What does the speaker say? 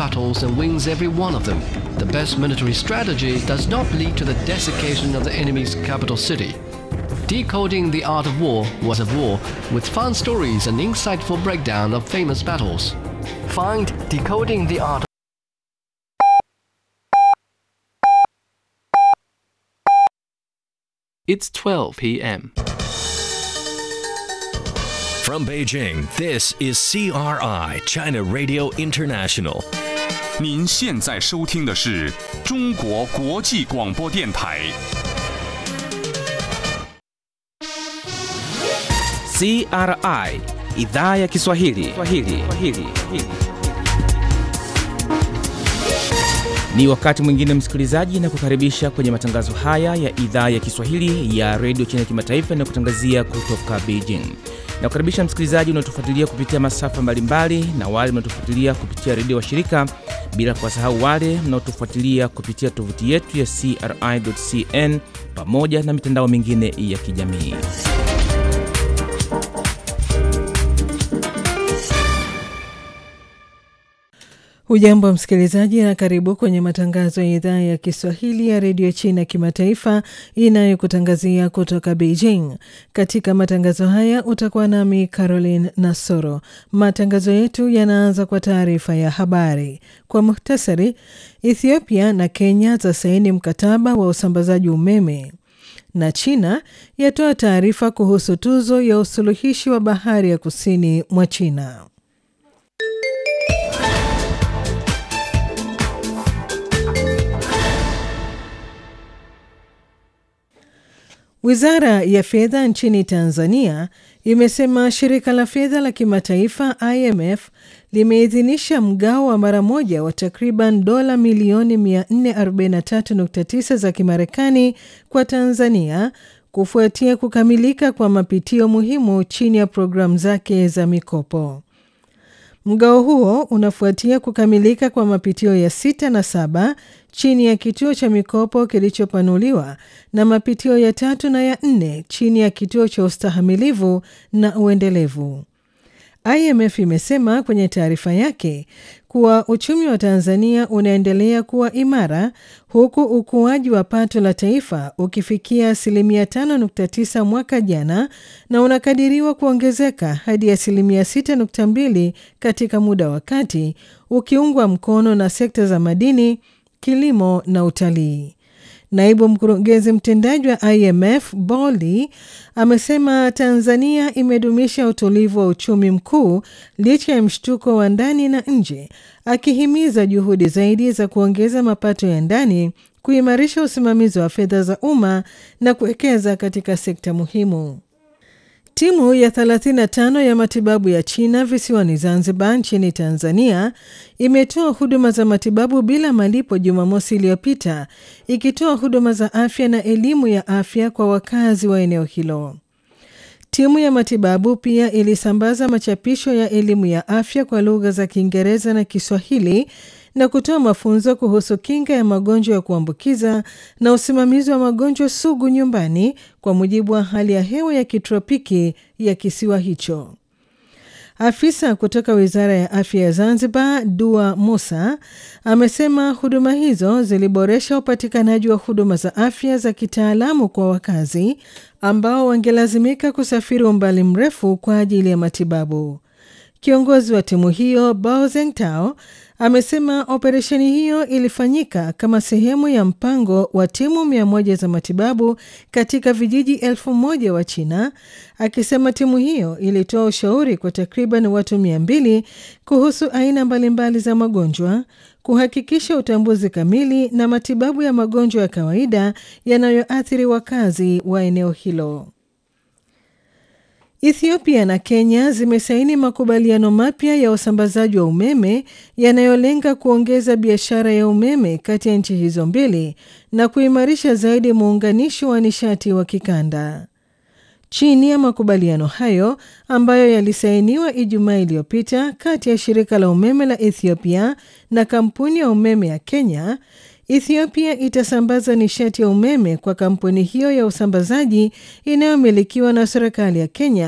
battles and wins every one of them. The best military strategy does not lead to the desiccation of the enemy's capital city. Decoding the Art of War was a war with fun stories and insightful breakdown of famous battles. Find Decoding the Art It's 12 p.m. From Beijing, this is CRI, China Radio International. 您现在收听的是中国国际广播电台。 CRI idhaa ya Kiswahili. Kiswahili. Kiswahili. Ni wakati mwingine msikilizaji, na kukaribisha kwenye matangazo haya ya idhaa ya Kiswahili ya redio China kimataifa na kutangazia kutoka Beijing. Na kukaribisha msikilizaji unaotufuatilia kupitia masafa mbalimbali na wale mnaotufuatilia kupitia redio wa shirika, bila kuwasahau wale mnaotufuatilia kupitia tovuti yetu ya CRI.cn pamoja na mitandao mingine ya kijamii. Hujambo msikilizaji, na karibu kwenye matangazo ya idhaa ya Kiswahili ya redio China kimataifa inayokutangazia kutoka Beijing. Katika matangazo haya utakuwa nami Caroline Nasoro. Matangazo yetu yanaanza kwa taarifa ya habari. Kwa muhtasari, Ethiopia na Kenya zasaini mkataba wa usambazaji umeme na China yatoa taarifa kuhusu tuzo ya usuluhishi wa bahari ya kusini mwa China. Wizara ya fedha nchini Tanzania imesema shirika la fedha la kimataifa IMF limeidhinisha mgao wa mara moja wa takriban dola milioni 443.9 za Kimarekani kwa Tanzania kufuatia kukamilika kwa mapitio muhimu chini ya programu zake za mikopo. Mgao huo unafuatia kukamilika kwa mapitio ya sita na saba chini ya kituo cha mikopo kilichopanuliwa na mapitio ya tatu na ya nne chini ya kituo cha ustahamilivu na uendelevu. IMF imesema kwenye taarifa yake kuwa uchumi wa Tanzania unaendelea kuwa imara huku ukuaji wa pato la taifa ukifikia asilimia 5.9 mwaka jana na unakadiriwa kuongezeka hadi asilimia 6.2 katika muda wa kati, ukiungwa mkono na sekta za madini, kilimo na utalii. Naibu mkurugenzi mtendaji wa IMF Bolly amesema Tanzania imedumisha utulivu wa uchumi mkuu licha ya mshtuko wa ndani na nje, akihimiza juhudi zaidi za kuongeza mapato ya ndani, kuimarisha usimamizi wa fedha za umma na kuwekeza katika sekta muhimu. Timu ya 35 ya matibabu ya China visiwani Zanzibar nchini Tanzania imetoa huduma za matibabu bila malipo Jumamosi iliyopita ikitoa huduma za afya na elimu ya afya kwa wakazi wa eneo hilo. Timu ya matibabu pia ilisambaza machapisho ya elimu ya afya kwa lugha za Kiingereza na Kiswahili na kutoa mafunzo kuhusu kinga ya magonjwa ya kuambukiza na usimamizi wa magonjwa sugu nyumbani kwa mujibu wa hali ya hewa ya kitropiki ya kisiwa hicho. Afisa kutoka Wizara ya Afya ya Zanzibar, Dua Musa, amesema huduma hizo ziliboresha upatikanaji wa huduma za afya za kitaalamu kwa wakazi ambao wangelazimika kusafiri umbali mrefu kwa ajili ya matibabu. Kiongozi wa timu hiyo Bao Zengtao amesema operesheni hiyo ilifanyika kama sehemu ya mpango wa timu mia moja za matibabu katika vijiji elfu moja wa China, akisema timu hiyo ilitoa ushauri kwa takriban watu mia mbili kuhusu aina mbalimbali za magonjwa, kuhakikisha utambuzi kamili na matibabu ya magonjwa ya kawaida yanayoathiri wakazi wa eneo hilo. Ethiopia na Kenya zimesaini makubaliano mapya ya usambazaji wa umeme yanayolenga kuongeza biashara ya umeme kati ya nchi hizo mbili na kuimarisha zaidi muunganisho wa nishati wa kikanda. Chini ya makubaliano hayo ambayo yalisainiwa Ijumaa iliyopita kati ya shirika la umeme la Ethiopia na kampuni ya umeme ya Kenya, Ethiopia itasambaza nishati ya umeme kwa kampuni hiyo ya usambazaji inayomilikiwa na serikali ya Kenya